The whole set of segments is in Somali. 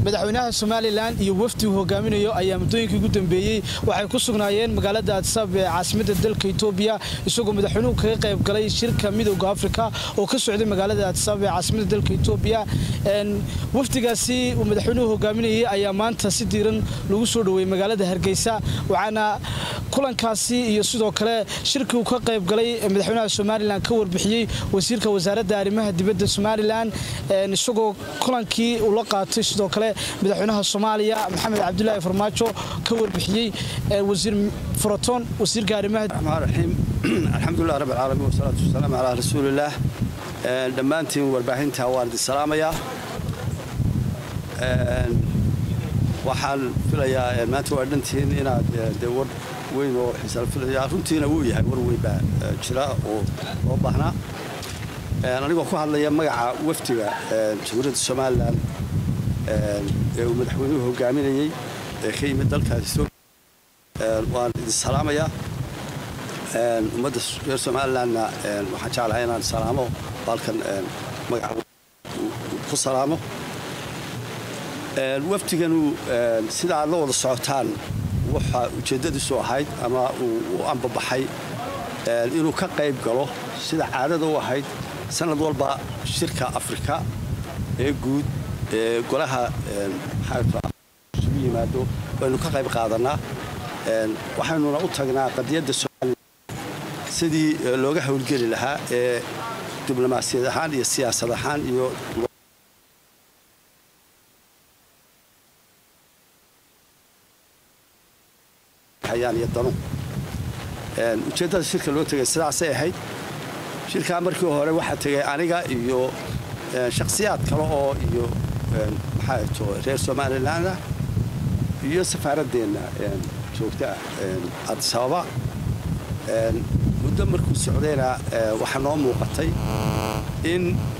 madaxweynaha somalilan iyo wafdi uu hogaaminayo ayaa muddooyinkii ugu dambeeyey waxay ku sugnaayeen magaalada adsab ee caasimadda dalka etoobiya isagoo madaxweynuhu kaga qayb galay shirka midowda afrika oo ka socday magaalada adsab ee caasimadda dalka etoobiya wafdigaasi uu madaxweynuhu hogaaminayay ayaa maanta si diiran lagu soo dhoweeyey magaalada hargeysa waxaana kulankaasi iyo sidoo kale shirkii uu ka qayb galay madaxweynaha somalilan ka warbixiyey wasiirka wasaaradda arrimaha dibadda somalilan isagoo kulankii uu la qaatay sidoo kale madaxweynaha soomaaliya maxamed cabdulaahi farmaajo ka warbixiyey wasiir furaton wasiirka arrimaha raxiim alxamdulilah rabb alcaalamiin wasalaatu wasalaamu calaa rasuulillaah dhammaantiin warbaahinta waan idin salaamayaa waxaan filayaa maanta waa dhantiin inaad de war weyn oo xiisaan filaya runtiina wuu yahay war weyn baa jira oo loo baahnaa anigoo ku hadlaya magaca wafdiga jamhuuriyadda somalilan ee uu madaxweynuhu hogaaminayey ee ka yimid dalkaas etoobiya waan idin salaamayaa ummadda reer somalilanna waxaan jeclahay inaan salaamo baalkan magaca ku salaamo wafdiganu sida aad la wada socotaan waxa ujeeddadiisu ahayd ama uu u ambabaxay inuu ka qayb galo sida caadada u ahayd sanad walba shirka afrika ee guud ee golaha isugu yimaado waynu ka qayb qaadanaa waxaynuna u tagnaa qadiyadda somalilan sidii looga howlgeli lahaa ee diblomaasiyad ahaan iyo siyaasad ahaan iyo iyo danu ujeeddada shirka loo tegay sidaasay ahayd shirkaa markii hore waxaa tegay aniga iyo shakhsiyaad kale oo iyo maxaa to reer somalilan ah iyo safaaradeenna joogta ah adisababa muddo markuu socdayna waxaa noo muuqatay in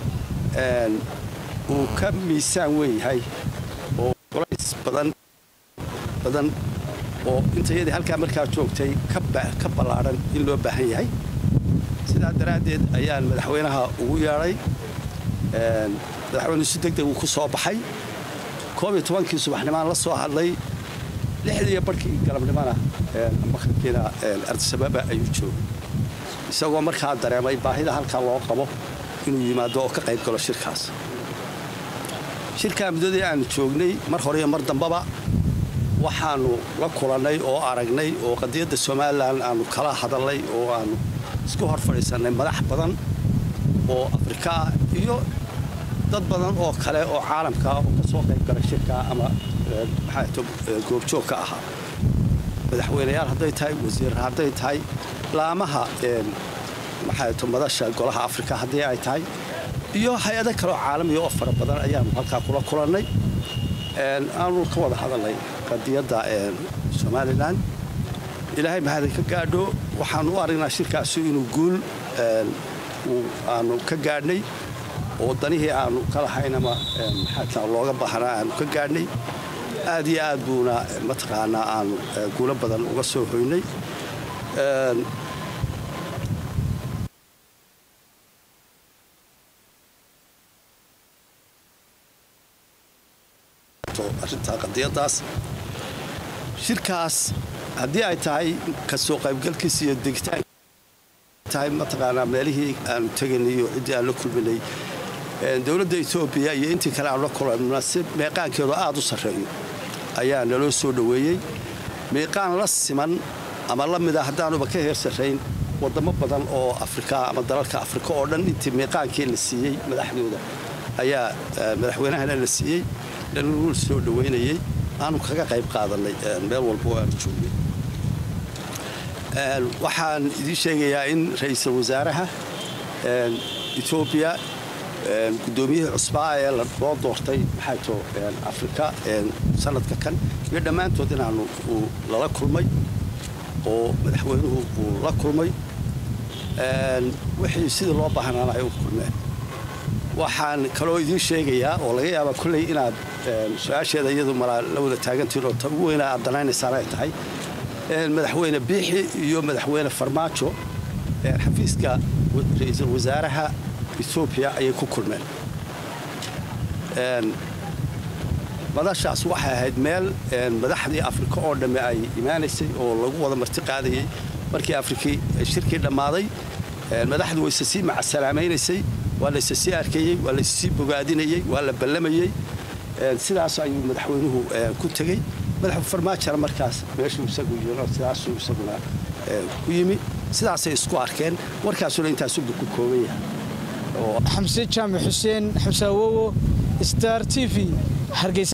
uu ka miisaan weyn yahay oo culays badan badan oo intayadii halkaa markaa joogtay ka ballaadhan in loo baahan yahay sidaa daraaddeed ayaan madaxweynaha ugu yeedhay madaxweynuhu si degdeg uu ku soo baxay koob iyo tobankii subaxnimaan la soo hadlay lixdiiyo barhkii galabnimona maqribkiina ardisababa ayuu joogay isagoo markaa dareemay baahida halkaa loo qabo inuu yimaado oo ka qayb galo shirkaas shirkaa muddadii aanu joognay mar hore iyo mar dambaba waxaanu la kulannay oo aragnay oo qadiyadda somalilan aanu kala hadalnay oo aanu isku hor fadhiisannay madax badan oo afrika ah iyo dad badan oo kale oo caalamka oo ka soo qayb galay shirkaa ama maxaato goobjoog ka ahaa madaxweynayaal hadday tahay wasiirra hadday tahay laamaha maxaato madasha golaha afrika haddii ay tahay iyo hay-ado kaleoo caalamiya oo fara badan ayaanu halkaa kula kulannay aanu ka wada hadalnay qadiyadda somalilan ilaahay mahadin ka gaadho waxaanu u aragnaa shirkaasu inuu guul aanu ka gaadhnay oo danihii aanu ka lahayn ama maxaa looga baahnaa aanu ka gaadhnay aad iyo aad buuna mataqaanaa aanu guulo badan uga soo hoynay arrintaa qadiyadaas shirkaas haddii ay tahay ka soo qaybgalkiisa iyo degitaanka tahay mataqaanaa meelihii aanu teganay iyo ciddii aan la kulminay dowladda etoobiya iyo intii kale aanu la kulanna si meeqaankeedu aad u sarreeyo ayaa naloo soo dhoweeyey meeqaan la siman ama la mida haddaanuba ka heer sarrayn waddamo badan oo afrika ama dalalka afrika oo dhan intii meeqaankii la siiyey madaxdooda ayaa madaxweynahana la siiyey dhanul soo dhoweynayey aanu kaga qayb qaadannay meel walba oo aanu joognay waxaan idiin sheegayaa in ra'iisul wasaaraha etoobiya guddoomiyihii cusbaa ee loo doortay maxaato afrika sanadka kan iyo dhammaantood inaanu uu lala kulmay oo madaxweynuhu uu la kulmay wixii sidii loo baahnaana ay u kulmeen waxaan kaloo idiin sheegayaa oo laga yaaba kolley inaad su-aasheeda iyadu malaa la wada taagantiin oo ta ugu weynaa aad danaynaysaan ay tahay madaxweyne biixi iyo madaxweyne farmaajo xafiiska ra-iisul wasaaraha etoobiya ayay ku kulmeen madashaas waxay ahayd meel madaxdii afrika oo dhamme ay imaanaysay oo lagu wada marti qaadayey markii afrikii shirkii dhammaaday madaxdu wayse sii macasalaameynaysay waa layse sii arkayey waa layse sii bogaadinayey waa la ballamayey sidaas ayuu madaxweynuhu ku tegey madaxu farmaajona markaas meeshuu isagu yiro sidaasuu isaguna ku yimi sidaasay isku arkeen warkaasuna intaasubu ku kooban yahay xamse jaamac xuseen xamse awowo star t v hargeysa